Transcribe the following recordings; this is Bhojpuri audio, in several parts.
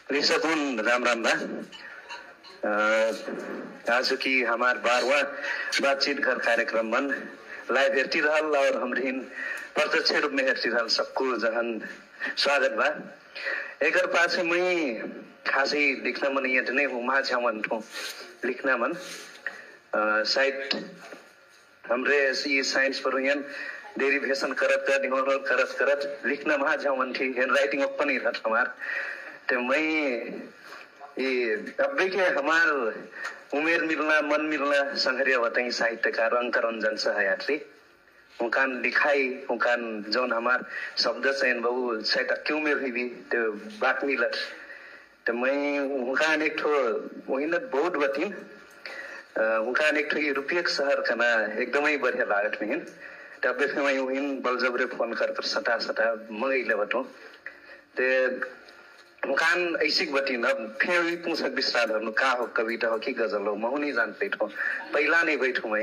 निसकुन राम राम बा अ, आज की हमार बारवा बातचीत घर कार्यक्रम मन लाइव हेर्ती रहल और हमरिन प्रत्यक्ष रूप में हेर्ती रहल सबको जहन स्वागत बा एकर पाछे मैं खासै लिख्न मन यहाँ नै हुमा छ्यामन ठो लिख्न मन अ, सायद हमरे ये साइंस पर यहाँ डेरिवेशन करत करत डिमोरल करत करत लिखना महा जावन थी हैंड राइटिंग ओपन ही रहत हमार तो मैं ये अबे के हमार उमेर मिलना मन मिलना संघरिया बताई साहित्यकार अंक रंजन सहयात्री उनकान लिखाई उनकान जौन हमार शब्द चयन बहु शायद क्यों में हुई भी तो बात मिलत तो मैं उनकान एक ठो वही न बहुत बतिन उनकान एक ठो यूरोपीय शहर खाना एकदमै बढ़िया लागत मिहिन तब फिर मैं उहिन बलजबरे फोन कर कर सटा सटा मंगैले बटो ते उनकान ऐसी बतिन अब फिर भी पूछक विस्तार धर्नु का हो कविता हो कि गजल हो महु नहीं जान बैठो पहला नहीं बैठो मैं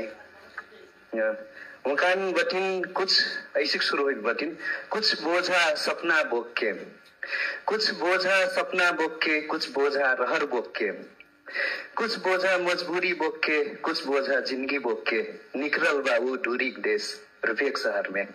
उनकान बतिन कुछ ऐसी शुरू हुई बतिन कुछ बोझा सपना बोक के कुछ बोझा सपना बोक के कुछ बोझा रहर बोक के कुछ बोझा मजबूरी बोक के कुछ बोझा जिंदगी बोक के निकरल बाबू दूरी देश रुपेक शहर में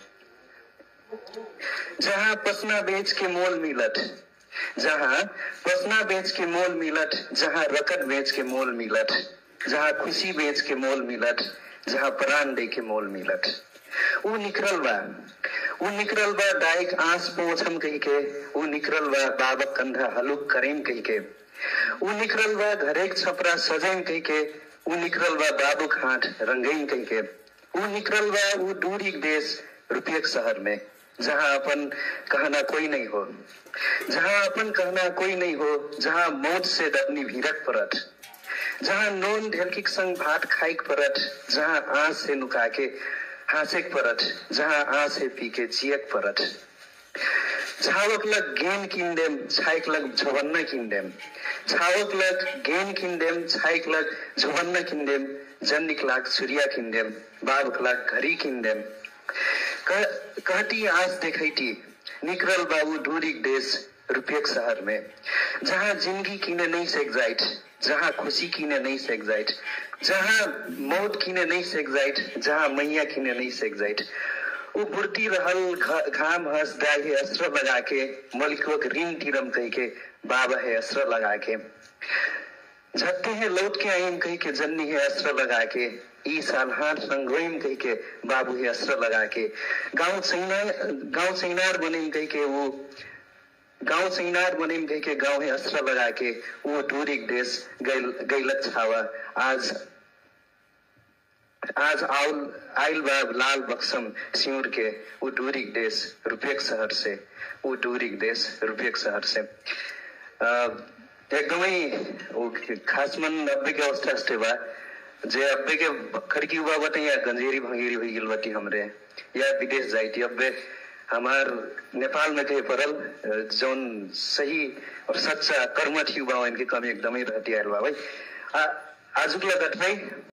जहाँ पसना बेच के मोल मिलत जहाँ पसना बेच के मोल मिलत जहाँ रकत बेच के मोल मिलत जहाँ खुशी बेच के मोल मिलत जहाँ प्राण दे के मोल मिलत ऊ निकरल बा ऊ निकरल बा डाइक आंस पोछम कही के ऊ निकरल बा बाबक कंधा हलुक करेम कही के ऊ निकरल बा घरेक छपरा सजैन कही के ऊ निकरल बा बाबू खाट रंगैन कही के ऊ निकरल बा ऊ दूरी देश रुपयक शहर में जहाँ अपन कहना कोई नहीं हो जहाँ अपन कहना कोई नहीं हो जहाँ मौत से डरनी भीरक परत जहाँ नोन ढेलकिक संग भात खाइक परत जहाँ आँस से नुका के हाँसेक परत जहाँ आँस से पी के जियक परत छावक लग गेन किन देम छाइक लग झवन्न किन देम छावक लग गेन किन देम छाइक लग झवन्न किन देम जन्निक लाग सूर्या किन देम बाबक लाग घरी किन देम कह- कहती आस देखैती निकरल बाबू दूरी देश रुपेक शहर में जहाँ जिंदगी किने नहीं सेक जाइत जहाँ खुशी किने नहीं सेक जाइत जहाँ मौत किने नहीं सेक जाइत जहाँ मैया किने नहीं सेक जाइत ऊ बुढ़ती रहल घ- घाम हंस दाई है अस्त्र लगा के मलिकवक ऋण तिरम कह के बाबा है अस्त्र लगा के झत्ते हैं लौट के आईम कह के जन्नी है अस्त्र लगा के ई साल हाथ संगोइम कह के बाबू है अस्त्र लगा के गांव सैना गांव सैनार बनेम कह के वो गांव सैनार बनेम कह के गांव है अस्त्र लगा के वो दूरी देश गैल गैलत छावा आज आज आउल आइल बाब लाल बक्सम सिंर के वो दूरी देश रुपेक शहर से वो दूरी देश रुपेक शहर से अ, एकदमै ऊ खास मन नब्बे के अवस्था अस्ते बा जे अब्बे के खड़की हुआ बटे या गंजेरी भंगेरी हुई गिल बटी हमरे या विदेश जाइती अब्बे हमार नेपाल में कहे परल अ, जौन सही और सच्चा कर्म थी बा इनके कमी एकदमै रहती आयल बा भाई आजुक लगत भाई